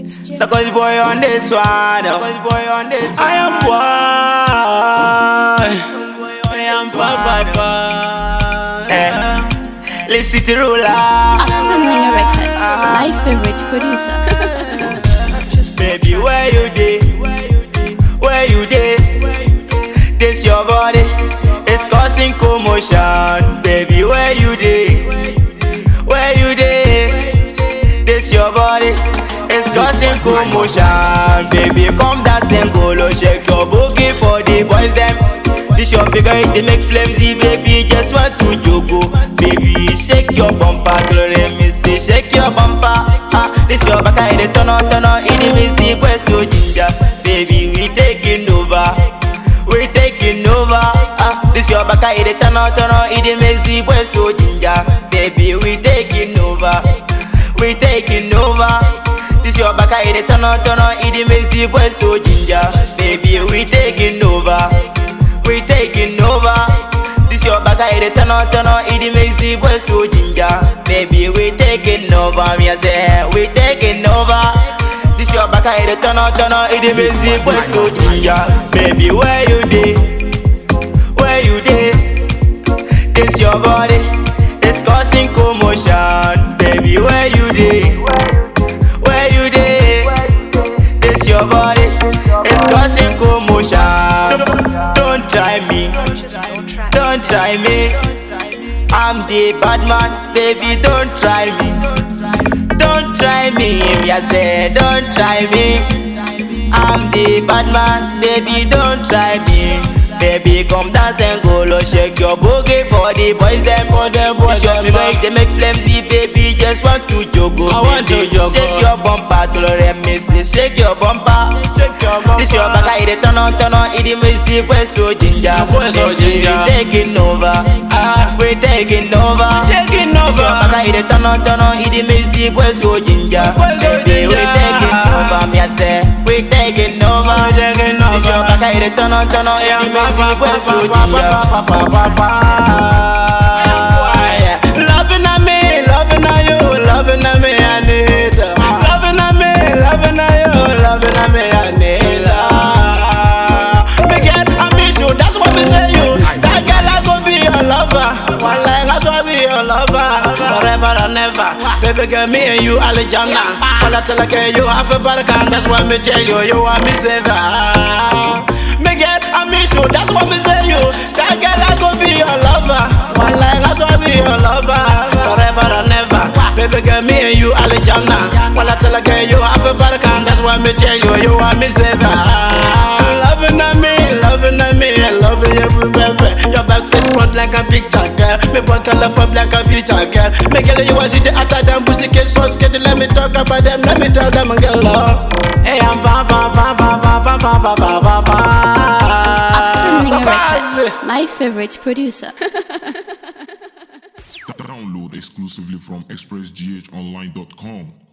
Suckers boy on this one. Suckers boy on this one. I am boy. I am papa. Eh. Listen to ruler. Ascending Records, my favorite producer. Baby, where you dey? Where you dey? This your body, it's causing commotion. Baby, where you dey? Where you dey? This your body, it's causing commotion. Baby, come dance and go low, shake your boogie for the boys them. This your figure, it dey make flimsy, baby. Just want to jogo, baby. Shake your bumper, glory me say, shake your bumper. Ah, this your back, it dey turn on, turn on, it dey miss the boys so ginger. Baby, we taking over, we taking over. Ah, this your back, it dey turn on, turn on, it dey miss the boys so ginger. Baby, we taking over, we taking over. This your back, it dey turn on, turn on, it dey miss the boys so ginger. Baby, we taking over. We taking over. This your back, it dey turn on, turn on, it dey makes the boys so ginger. Baby, we taking over. Me I say, we taking over. This your back, it dey turn on, turn on, it dey makes the boys so ginger. Baby, where you dey? Where you dey? This your body, it's causing commotion. Baby, where you dey? Where you dey? This your body, it's causing commotion. Don't try me, don't try me. I'm the bad man, baby. Don't try me, don't try me. Me I say, don't try me. I'm the bad man, baby. Don't try me. Baby, come dance and go low, shake your boogie for the boys them. For the boys It's your them, figure, ah. they make flimsy, baby. Just want to jogo, I want to baby. jogo. Shake your bumper, glory me say, shake your bumper. Shake your bumper. This your back, it dey turn on, turn on, it dey miss the boys so ginger. boys so Baby, ginger. We taking over, Ah. we taking over. Taking This your over. back, it dey turn on, turn on, it dey miss the boys so ginger. Boys so Baby, we ginger. taking over, me I say, we taking over. We taking This your over. back, it dey turn on, turn on, it dey miss the boys so ginger. Loving on me, loving on you, loving on me, I need her. Loving on me, loving on you, loving on me, I need her. Me get I miss you, that's what me say you. That girl I go be your lover. One line, that's why be your lover. Forever and ever. Baby girl, me and you, Alejandra. All I tell her, girl, you have a Balkan. That's why me tell you, you are me saver. Me get I miss you, that's what me say you. That girl I go be your lover. One line, that's why be your lover. Forever and ever. Baby girl, me and you, Alejandra. All I tell her, girl, you have a Balkan. That's why me tell you, you are me saver. Loving on me, loving on me, loving you, baby. Your back face front like a picture, girl. Me boy color for black a future, girl. Me girl, you want see the hotter than pussy kids, so scared. Let me talk about them, let me tell them, girl. love. Hey, I'm ba ba ba ba ba ba ba ba ba ba ba. Ascending Surprise! Records, my favorite producer. Download exclusively from expressghonline.com.